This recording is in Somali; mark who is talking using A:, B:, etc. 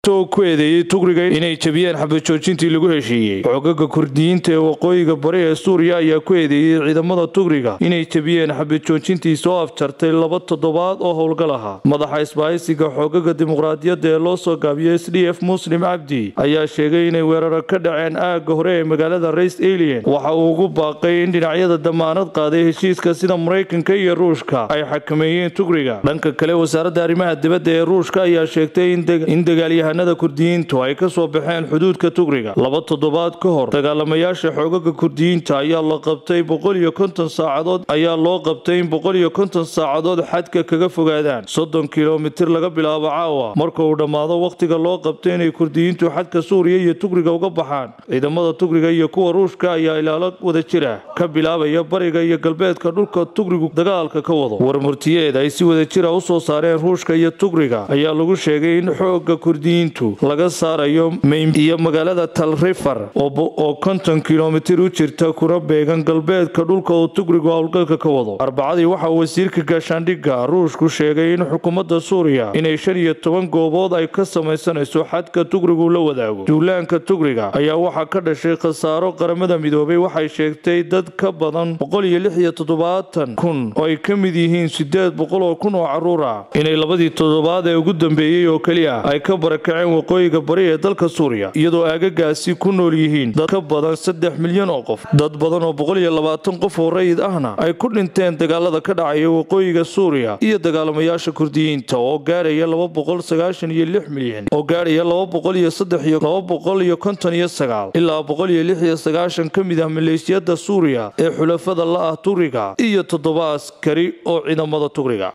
A: kasta oo ku eedeeyey tugriga inay jebiyeen xabajoojintii lagu heshiiyey xogaga kurdiyiinta ee waqooyiga bari ee suuriya ayaa ku eedeeyey ciidamada tugriga inay jebiyeen xabajoojintii soo afjartay laba toddobaad oo howlgal ahaa madaxa isbahaysiga xogaga dimuqraadiyadda ee loo soo gaabiyey s d f muslim cabdi ayaa sheegay inay weeraro ka dhaceen aagga hore ee magaalada rays alien waxa uu ugu baaqay in dhinacyada damaanad qaaday heshiiska sida maraykanka iyo ruushka ay xakameeyeen tugriga dhanka kale wasaaradda arrimaha dibadda ee ruushka ayaa sheegtay in dagaalyahanada kurdiyiintu ay ka soo baxeen xuduudka tugriga laba toddobaad ka hor dagaalamayaasha xoogaga kurdiyiinta ayaa la qabtay boqol iyo konton saacadood ayaa loo qabtay in boqol iyo konton saacadood xadka kaga fogaadaan soddon kilomitir laga bilaabo caawa marka uu dhammaado wakhtiga loo qabtay inay kurdiyiintu xadka suuriya iyo tugriga uga baxaan ciidamada tugriga iyo kuwa ruushka ayaa ilaalo wada jira ka bilaabaya bariga iyo galbeedka dhulka tugrigu dagaalka ka wado warmurtiyeed ay si wada jira u soo saareen ruushka iyo tugriga ayaa lagu sheegay in xooga kurdiyiintu laga saarayo maym iyo magaalada talrifar oo konton kilomitir u jirta kuna beegan galbeedka dhulka uu tugrigu howlgalka ka wado arbacadii waxaa wasiirka gaashaandhigga ruushku sheegay in xukuumadda suuriya inay shan iyo toban goobood ay ka samaysanayso xadka tugrigu la wadaago duulaanka tugriga ayaa waxaa ka dhashay khasaaro qaramada midoobay waxay sheegtay dad ka badan boqol iyo lix iyo toddobaatan kun oo ay ka mid yihiin sideed boqol oo kun oo caruur ah inay labadii toddobaad ee ugu dambeeyey oo keliya ay ka barakaceen waqooyiga bari ee dalka suuriya iyadoo aagagaasi ku nool yihiin dad ka badan saddex milyan oo qof dad badan oo boqol iyo labaatan qof oo rayid ahna ay ku dhinteen dagaalada ka dhacaya waqooyiga suuriya iyo dagaalamayaasha kurdiyiinta oo gaaraya laba boqol sagaashan iyo lix milyan oo gaaraya laba boqol iyo saddex iyo laba boqol iyo konton iyo sagaal ilaa boqol iyo lix iyo sagaashan ka mid ah maleeshiyada suuriya ee xulafada la ah tugriga iyo toddoba askari oo ciidamada tugriga